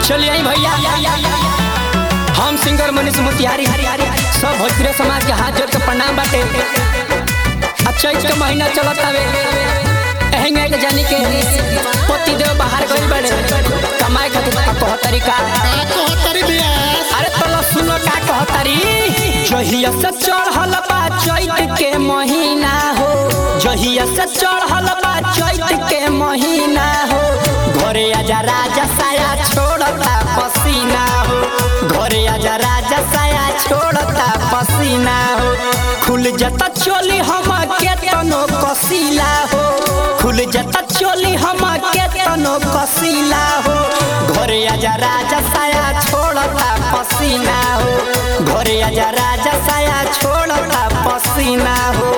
चलिए आई भैया हम सिंगर मनीष मोतिहारी सब भोजपुरी समाज के हाथ जोड़ के प्रणाम बाटे आ चैत के महीना चलत हवे एहेंगे के जानी के पति देव बाहर गइल बाड़े कमाए खातिर का कह तरीका अरे तला सुनो का कह तरी जहिया से चढ़ल बा चैत के महीना हो जहिया से चढ़ल बा चैत के महीना हो घरे आजा राजा साया छोड़ता पसीना हो घरे आजा राजा साया छोड़ता पसीना हो खुल जता चोली हम के तनो कसीला हो खुल जता चोली हम के तनो कसीला हो घरे आजा राजा साया छोड़ता पसीना हो घरे आजा राजा साया छोड़ता पसीना हो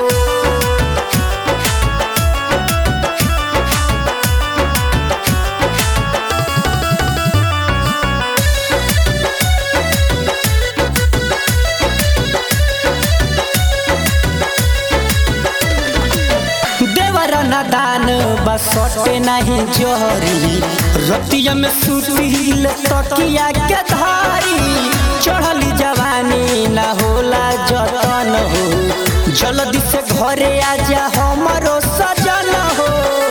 देवर नदान बसटे नहीं जोहरी रतिया में सुतील तकिया के धारी चढ़ली जवानी न होला जतन हो जल्दी से घरे आजा हमरो सजन हो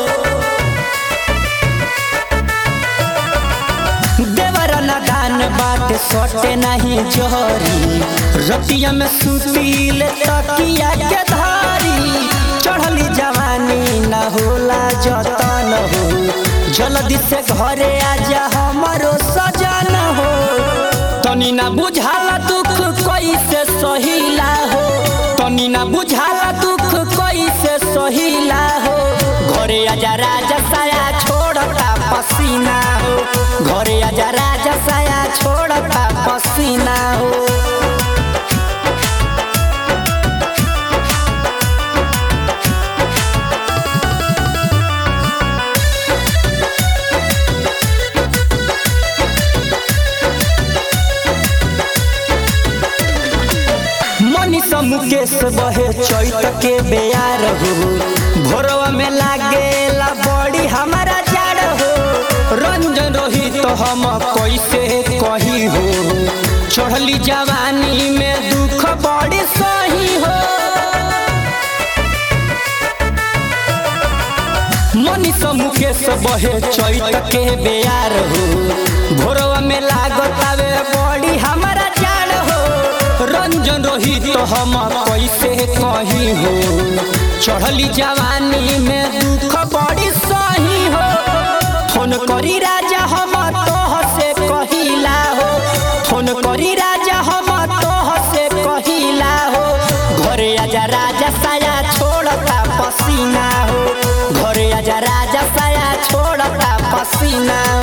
देवर नदान बात सटे नहीं जोहरी रतिया में सुतील तकिया के धारी चढ़ली जवानी न होला जतन हो जल्दी से घरे आजा हमरो सजन हो तनी ना बुझाला दुख कैसे सहिला हो तनी ना बुझाला दुख कैसे सहिला हो घरे आजा राजा साया छोड़ता पसीना हो घरे आजा राजा साया छोड़ता पसीना हो मनीष मुकेश बहे चैत के बेयार हो भोरवा में लागेला बड़ी हमारा जाड़ हो रंजन रोही तो हम कैसे कही हो चढ़ली जवानी में दुख बड़ी सही हो मनीष मुकेश बहे चैत के बेयार हो भोरवा में लागतावे बड़ी हमारा जाड़ हो रंजन रोही तो हम कैसे कही हो चढ़ली जवानी में दुख बड़ी सही हो फोन करी राजा हम तोह से कहिला हो फोन करी राजा हम तोह से कहिला हो घरे आजा राजा साया छोड़ता पसीना हो घरे आजा राजा साया छोड़ता पसीना